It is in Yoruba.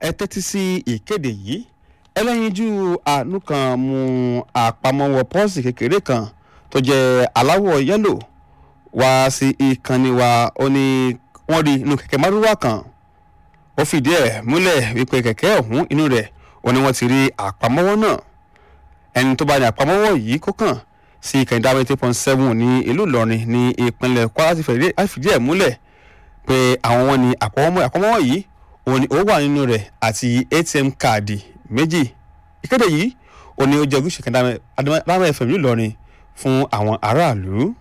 ẹ tẹ́tí sí ìkéde yìí ẹlẹ́yinjú àánú kan mú àpamọ́wọ́ pọ́ọ̀sì kékeré kan tó jẹ́ aláwọ̀ yẹ́lò wá sí ìkànnì wa ó ní wọ́n rí inú kẹ̀kẹ́ márúwá kan ó fìdí ẹ̀ múlẹ̀ wípé kẹ̀kẹ́ ọ̀hún inú rẹ̀ ó ní wọ́n ti rí àpamọ́wọ́ náà ẹni tó bá ní àpamọ́wọ́ yìí kó kàn sí ìkànnì dáwọ́ eight point seven ní ìlú Ìlọrin ní ìpínlẹ̀ Kwara ti fìdí ẹ̀ múlẹ̀ pé àwọn wọn ní àpamọ́wọ́ yìí òun ni ó wà nínú rẹ̀ àti ATM káàdì méjì ìkéde yìí òun ni ó jẹ́ ojúṣe kan dáhùn ẹ̀fẹ̀ ìlú Ìlọrin fún àwọn aráàlú.